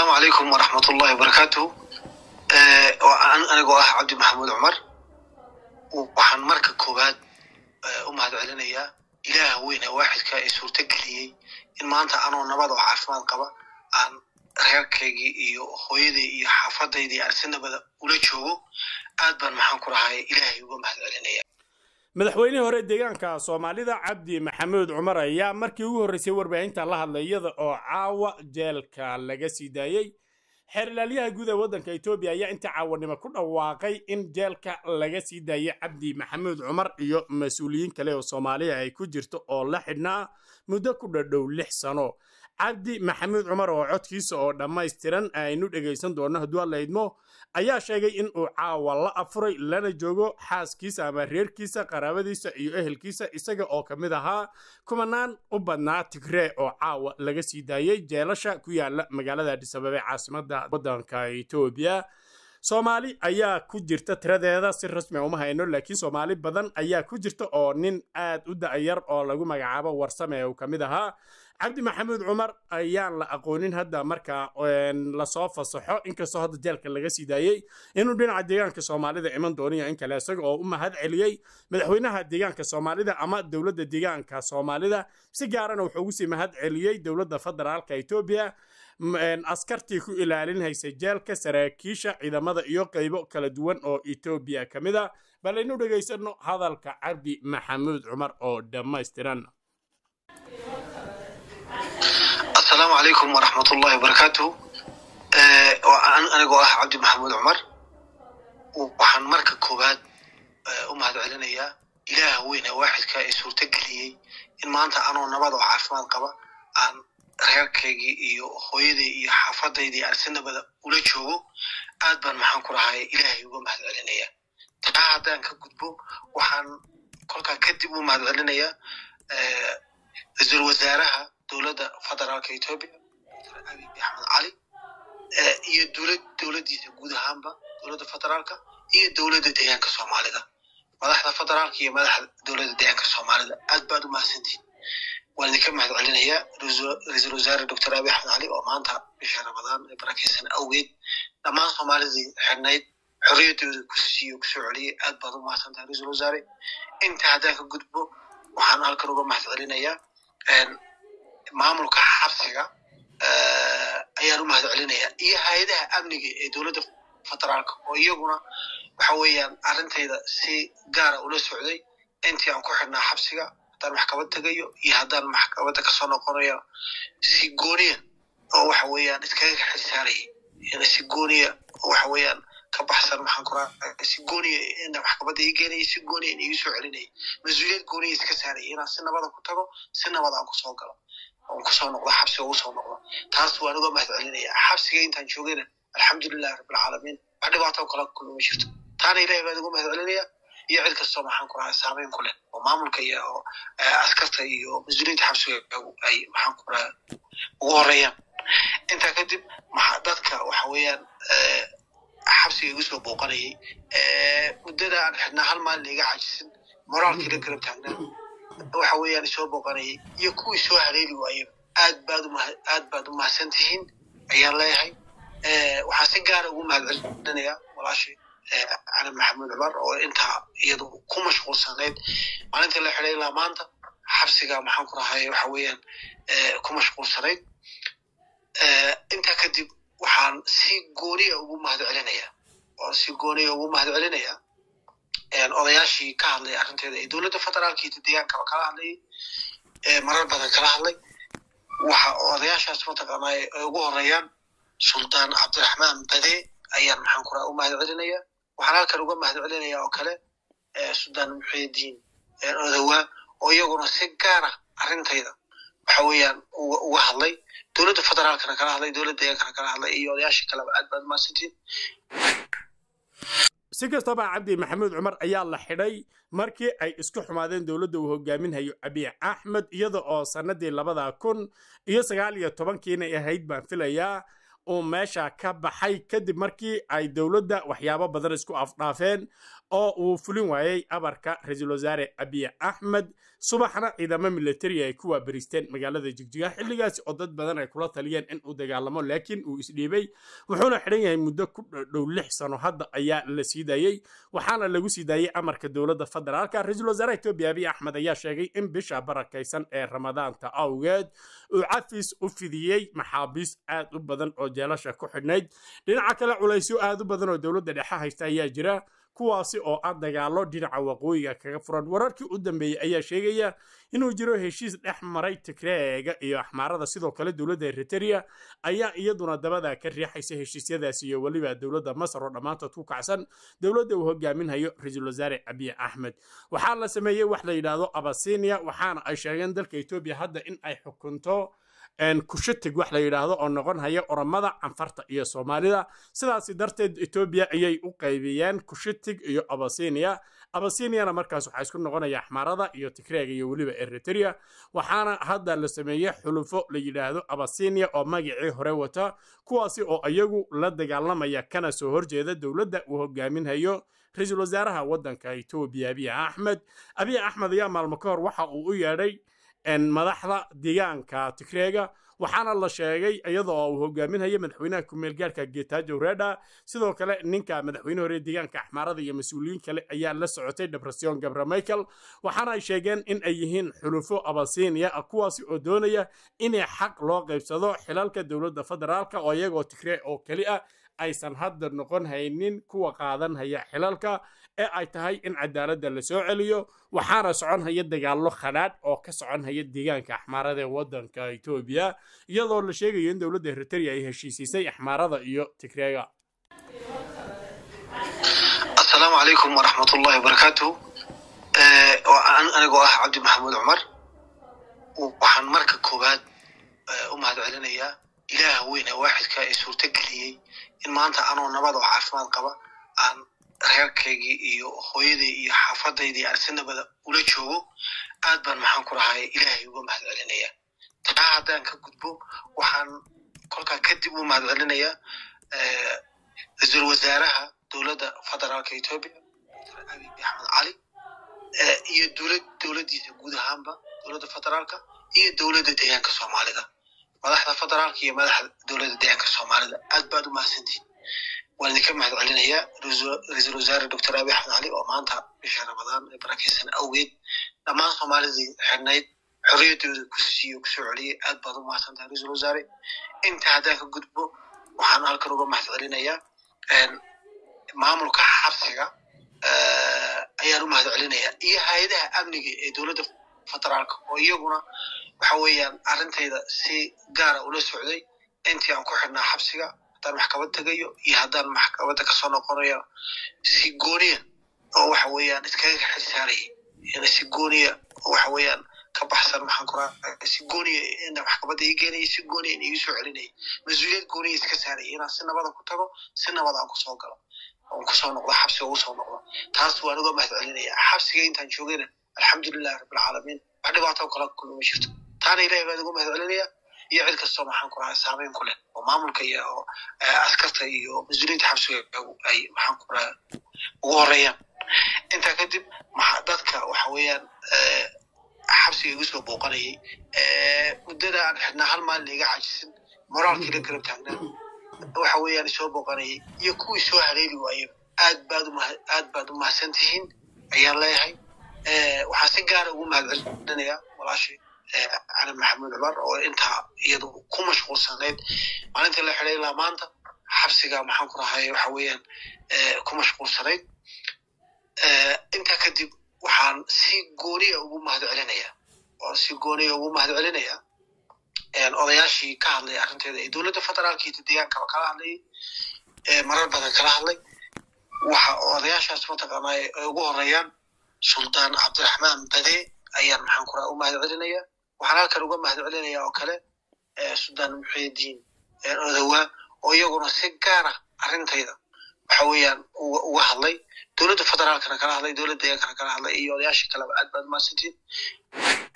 asalaamu calaykum waraxmat ullahi wabarakaatu anigoo ah cabdi maxamuud cumar waxaan marka koowaad u mahad celinayaa ilaaha weyn ee waaxidka ee suurto geliyey in maanta anoo nabad oo caafimaad qaba aan reerkaygii iyo hooyaday iyo xaafadaydii aan si nabada ula joogo aad baan maxaan ku rahay ilaahay uga mahad celinaya madaxweynihii hore deegaanka soomaalida cabdi maxamuud cumar ayaa markii ugu horreysay warbaahinta la hadlay iyada oo caawa jeelka laga sii daayey xeerlaalyaha guud ee waddanka etoobiya ayaa inta caawanimo ku dhawaaqay in jeelka laga sii daayay cabdi maxamuud cumar iyo mas-uuliyiin kale oo soomaaliya ay ku jirto oo la xidhnaa muddo ku dhadhow lix sano cabdi maxamuud cumar oo codkiisa oo dhammaystiran aynu dhegaysan doonno hadduu alla idmo ayaa sheegay in uu caawa la afuray lana joogo xaaskiisa ama reerkiisa qaraabadiisa iyo ehelkiisa isaga oo ka mid ahaa kumanaan u badnaa tigree oo caawa laga sii daayey jeelasha ku yaala magaalada adhisababe caasimada waddanka etoobiya soomaali ayaa ku jirta tiradeeda si rasmi uma hayno laakiin soomaali badan ayaa ku jirta oo nin aad u da'yar oo lagu magacaabo warsame uu ka mid ahaa cabdi maxamuud cumar ayaan la aqoonin hadda marka lasoo fasaxo inkastoo hadda jeelka laga sii daayey inuu dhinaca deegaanka soomaalida iman dooniyo in kale isaga oo u mahad celiyey madaxweynaha deegaanka soomaalida ama dowladda deegaanka soomaalida si gaarana wuxuu ugu sii mahad celiyey dowladda federaalka etoobiya askartii ku ilaalinhaysay jeelka saraakiisha ciidamada iyo qaybo kala duwan oo etoobiya ka mid a bal aynu dhegaysano hadalka cabdi maxamuud cumar oo dhammaystiran asalaamu calaykum waraxmat ullahi wabarakaatu anigoo ah cabdi maxamuud cumar waxaan marka koowaad u mahad celinayaa ilaaha weyn ee waaxidka ee suurto geliyey in maanta anoo nabad oo caafimaad qaba aan reerkaygii iyo hooyaday iyo xaafadaydii aan si nabada ula joogo aad baan maxaan ku rahay ilaahay uga mahad celinaya taa haddaan ka gudbo waxaan kolkaa kadib u mahad celinayaa ra-iisul wasaaraha dowladda federaalka etoobiya dr abiy axmed cali iyo dowlad dowladdiisa guud ahaanba dowladda federaalka iyo dowladda deegaanka soomaalida madaxda federaalka iyo madaxda dowladda deegaanka soomaalida aad baad u mahadsantihin waan idinka mahad celinayaa ra-iisul wasaare dr abiy axmed cali oo maanta bisha ramadaan ee barakeysan awgeed dhammaan soomaalidii xidhnayd xorriyaddooda ku siiyo kusoo celiyey aad baad u mahadsantahay ra-iisul wasaare inta haddaan ka gudbo waxaan halkan uga mahad celinayaa maamulka xabsiga ayaan u mahad celinayaa iyo hay-adaha amniga ee dowladda federaalka oo iyaguna waxa weeyaan arrintayda si gaara ula socday intii aan ku xidhnaa xabsiga haddaan maxkamad tegayo iyo haddaan maxkamadda kasoo noqonayo si gooniya oo waxa weeyaan iskaga xilsaarayay si gooniya oo waxa weeyaan ka baxsan maxaan ku raaa si gooniya ina maxkamadda ii geenaya si gooniya in igu soo celinaya mas-uuliyad gooniya iska saaraya inaan si nabada ku tago si nabad aan kusoo galo oon kusoo noqdo xabsiga ugu soo noqdo taas waan uga mahad celinaya xabsiga intaan joogayna alxamdulilahi rabbilcaalamiin wax dhibaato kala kulmi ma jirto taana ilahay baan uga mahad celinaya iyo cid kastoo maxaan ku rahaa saameyn ku leh oo maamulka iyo askarta iyo mas-uuliyiinta xabsiga ay maxaan ku rahaa ugu horeeyaan intaa kadib dadka waxa weeyaan xabsiga igu soo booqanayay muddada aan xidhnaa hal maalin iga cajisin moraalkii la garab taagnaa waxa weeyaan isoo booqanayay iyo kuwii soo haleeli waayey aad baad u aad baad u mahadsan tihiin ayaan leeyahay waxaan si gaara ugu mahad celinayaa walaashay cali maxamuud cumar oo intaa iyadu ku mashquulsanayd maalintii la xidhay ilaa maanta xabsiga maxaan ku rahay waxa weeyaan ku mashquulsanayd intaa kadib waxaan si gooniya ugu mahad celinayaa oo si gooniya ugu mahad celinayaa odayaashii ka hadlay arrinteeda ee dowladda federaalka iyo deegaankaba kala hadlayay marar badan kala hadlay waxa odayaashaas mataqaanaa ay ugu horeeyaan suldaan cabdiraxmaan bade ayaan maxaan ku raha u mahad celinayaa waxaan halkan uga mahad celinayaa oo kale suldaan muxiidiin odawaa oo iyaguna si gaara arrintayda waxa weeyaan uga hadlay dowladda federaalkana kala hadlay dowladda deegaankana kala hadlay iyo odayaashii kaleba aad baad mahadsantiin si kastaba cabdi maxamuud cumar ayaa la xidhay markii ay isku xumaadeen dowladda uu hogaaminhayo abiy axmed iyada oo sannadii labada kun iyo sagaal iyo tobankiina ahayd baan filayaa uu meesha ka baxay kadib markii ay dowladda waxyaabo badan isku afdhaafeen oo uu fulin waayey abarka ra-iisul wasaare abiy axmed subaxna ciidamo militari ay ku waabaristeen magaalada jigjiga xilligaasi oo dad badan ay kula taliyeen in uu dagaalamo laakiin uu isdhiibay wuxuuna xidhan yahay muddo ku dhow lix sano hadda ayaa la sii daayey waxaana lagu sii daayey amarka dowladda federaalka ra-iisul wasaaraha etoobiya abiy axmed ayaa sheegay in bisha barakaysan ee ramadaanta awgeed uu cafis u fidiyey maxaabiis aad u badan oo jeelasha ku xidhnayd dhinaca kale culaysyo aad u badan oo dowladda dhexe haysta ayaa jira kuwaasi oo ah dagaalo dhinaca waqooyiga kaga furan wararkii u dambeeyey ayaa sheegaya inuu jiro heshiis dhex maray tigreega iyo axmaarada sidoo kale dowladda eriteria ayaa iyaduna dabada ka riixaysa heshiisyadaasi iyo weliba dowladda masar oo dhammaantood ku kacsan dowladda uu hogaaminhayo ra-iisul wasaare abiy axmed waxaa la sameeyey wax la yidhaahdo abasinia waxaana ay sheegeen dalka etoobiya hadda in ay xukunto kushatig wax la yidhaahdo oo noqon haya oromada canfarta iyo soomaalida sidaasi darteed etoobiya ayay u qaybiyeen kushatig iyo abasinia abasiniana markaas waxaa isku noqonaya axmaarada iyo tigreega iyo weliba eriteria waxaana hadda la sameeyey xulufo la yidhaahdo abasinia oo magacii hore wata kuwaasi oo iyagu la dagaalamaya kana soo horjeeda dowladda uu hogaaminhayo ra-iisul wasaaraha waddanka etoobiya abiy axmed abiy axmed ayaa maalmo ka hor waxa uu u yeedhay madaxda deegaanka tigreega waxaana la sheegay iyadoo uu hogaaminhayo madaxweynaha kumeel gaarka getajo reda sidoo kale ninka madaxweyne hore deegaanka axmaarada iyo mas-uuliyiin kale ayaa la socotay depression gabra michael waxaana ay sheegeen in ay yihiin xulufo abasinia kuwaasi oo doonaya inay xaq loo qaybsado xilalka dowladda federaalka oo iyagoo tigree oo keli ah aysan hadda noqon haynin kuwa qaadan haya xilalka ee ay tahay in cadaaladda la soo celiyo waxaana socon haya dagaallo khadhaadh oo ka socon haya deegaanka axmaarada ee waddanka etoobiya iyadoo la sheegayo in dowladda eriteria ay heshiisiisay axmaarada iyo tigreega asalaamu calaykum waraxmatullahi wabarakaatu anigoo ah cabdi maxamuud cumar waxaan marka koowaad u mahad celinayaa ilaaha weyn ee waaxidka ee suurto geliyey in maanta anoo nabad oo caafimaad qaba aan reerkaygii iyo hooyaday iyo xaafadaydii aan si nabada ula joogo aad baan maxaan ku rahay ilaahay uga mahad celinaya taa haddaan ka gudbo waxaan kolkaa kadib u mahad celinayaa ra-iisul wasaaraha dowladda federaalka etoobiya dr abiy axmed cali iyo dowlad dowladdiisa guud ahaanba dowladda federaalka iyo dowladda deegaanka soomaalida madaxda federaalka iyo madaxda dowladda deegaanka soomaalida aad baad u mahadsantihin waan idinka mahad celinayaa ra-iisul wasaare doctor abiy axmed cali oo maanta bisha ramadaan ee barakeysan awgeed dhammaan soomaalidii xidhnayd xorriyaddooda ku siiyo kusoo celiyey aad baad u mahadsantahay ra-iisul wasaare inta haddaan ka gudbo waxaan halkan uga mahad celinayaa maamulka xabsiga ayaan u mahad celinayaa iyo hay-adaha amniga ee dowladda federaalka oo iyaguna waxa weeyaan arrintayda si gaara ula socday intii aan ku xidhnaa xabsiga haddaan maxkamad tegayo iyo haddaan maxkamadda kasoo noqonayo si gooniya oo waxa weeyaan iskaga xilsaarayay ina si gooniya oo waxa weeyaan ka baxsan maxaan ku raaa si gooniya ina maxkamadda ii geenaya si gooniya in igu soo celinaya mas-uuliyad gooniya iska saaraya inaan si nabada ku tago si nabada aan kusoo galo oon kusoo noqdo xabsiga ugu soo noqdo taas waan uga mahad celinaya xabsiga intaan joogayna alxamdulilahi rabbilcaalamiin wax dhibaato kala kulma ma jirto taana ilahay baan uga mahad celinaya iyo cid kastoo maxaan ku rahaa saameyn ku leh oo maamulka iyo askarta iyo mas-uuliyiinta xabsiga ay maxaan ku rahaa ugu horeeyaan intaa kadib dadka waxa weeyaan xabsiga igu soo booqanayay muddada aan xidhnaa hal maalin iga cajisin moraalkii la garab taagnaa waxa weeyaan isoo booqanayay iyo kuwii soo haleeli waayaba aad baad aad baad u mahadsan tihiin ayaan leeyahay waxaan si gaara ugu mahad celinayaa walaashay cali maxamuud cumar oo intaa iyadu ku mashquulsanayd maalintii la xidhay ilaa maanta xabsiga maxaan ku rahay waxa weeyaan ku mashquulsanayd intaa kadib waxaan si gooniya ugu mahad celinayaa oo si gooniya ugu mahad celinayaa odayaashii ka hadlay arrinteeda ee dowladda federaalka iyo deegaankaba kala hadlayay marar badan kala hadlay waxa odayaashaas mataqaanaa ay ugu horeeyaan sultaan cabdiraxmaan bade ayaan maxaan ku raha u mahad celinayaa waxaan halkan uga mahad celinayaa oo kale suldaan muxiidiin odowaa oo iyaguna si gaara arrintayda waxa weeyaan uga hadlay dowladda federaalkana kala hadlay dowladda deegaankana kala hadlay iyo odayaashii kaleba aad baad mahadsantiin